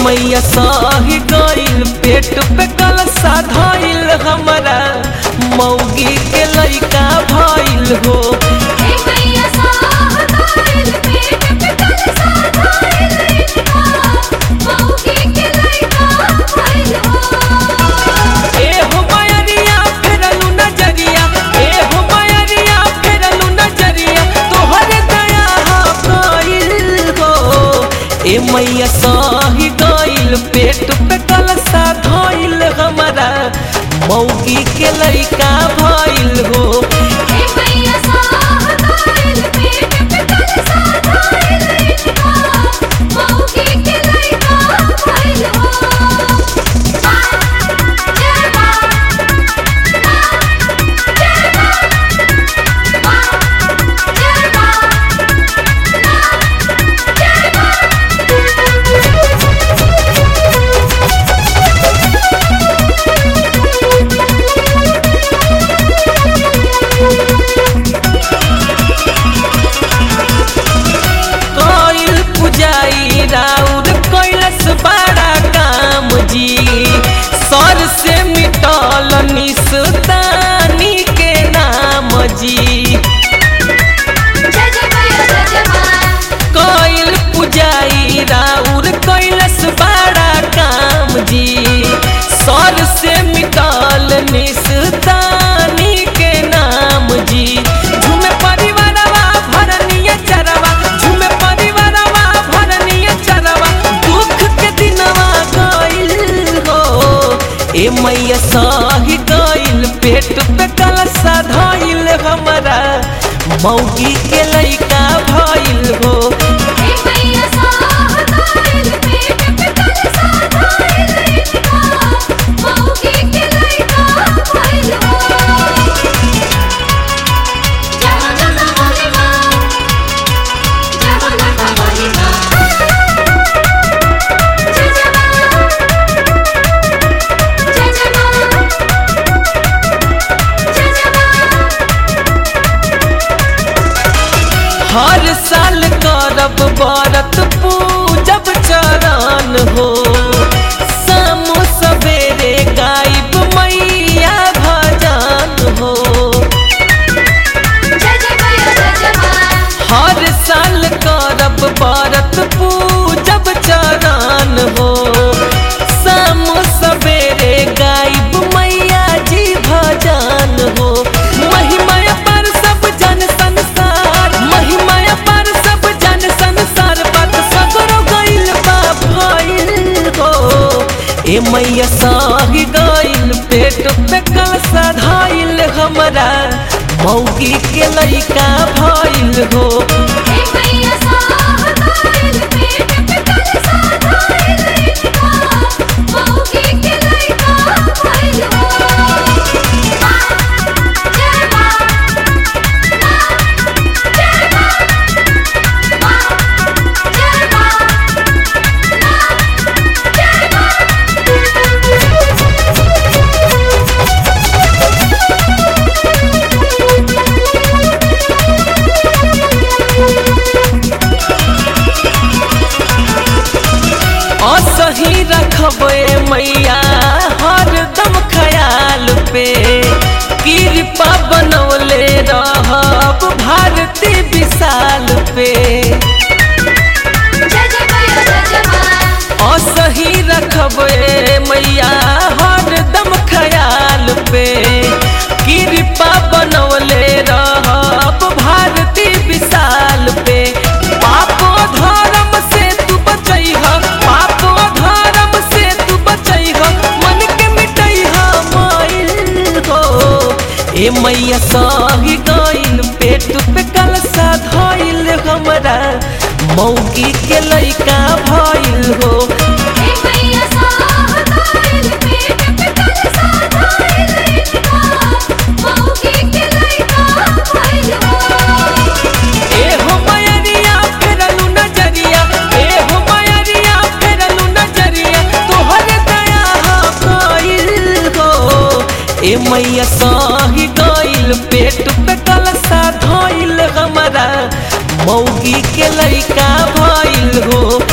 मैया सही गइल पेट पे कलसा धइल हमरा मौगी के लइका भइल हो हे मैया साह गइल पेट पे कलसा धइल इनका मौगी के लइका भइल हो ए हो मायरिया फेरलू नजरिया ए हो मायरिया फेरलू नजरिया तोहर दया हा गइल हो ए मैया सही गइल पेट पे कलसा धइल हमरा मौगी के लइका भइल हो हे मैया साह गइल पेट पे कलसा धइल इनका मौगी के लइका भइल हो जय मां जय मां जय मां कइल पुजाई राउर कैलस बड़ा काम जी सर से मिटल निस्तानी के नाम जी जय जय मैया जय जय मां कइल पुजाई राउर कैलस बड़ा काम जी सर से मिटल निस्तानी के नाम जी झूमे परिवारवा भरनिया चरवा झूमे परिवारवा भरनिया चरवा दुख के दिनवा गइल हो ए मैया सही गइल पेट पे कलसा धइल हमरा मौगी के लइका भइल हो हे मैया साह गइल पेट पे कलसा धइल इनका मौगी के लइका भइल हो जय हो जय बोली मां जय हो लता बोली मां जय जय मां जय जय मां जय जय मां हर साल करब बरत पूजब चरण हो शाम सवेरे गायब मैया भजन हो जय जय मैया जय जय मां हर साल करब बरत पूजब चरण हो शाम सवेरे गायब मैया जी भजन हो महिमा पर सब जन संसार महिमा पर सब जन संसार बात सगरो गइल बा भइल हो ए मैया साही गइल पेट पे कलसा धइल हमरा मौगी के लइका भइल हो हे मैया साह गइल पेट पे कलसा धइल इनका मौगी के लइका भइल हो जय मां जय मां जय मां असही रखबे मैया हरदम ख्याल पे कृपा बनौले रहब भारती विशाल पे जय जय मैया जय जय मां असही रखबे मैया हरदम ख्याल पे कृपा बनौले रहब भारती विशाल पे पापो धर्म से तू बचैह पापो धर्म से तू बचैह मन के मिटैह माइल हो ए मैया सही गइल पेट पे कलसा धइल हमरा मौगी के लइका भइल हो हे मैया साह गइल पेट पे कलसा धइल इनका मौगी के लइका भइल हो ए हो मायरिया फेरलू नजरिया ए हो मायरिया फेरलू नजरिया तोहर दया हा गइल हो ए मैया सही गइल पेट पे कलसा धइल हमरा मौगी के लइका भइल हो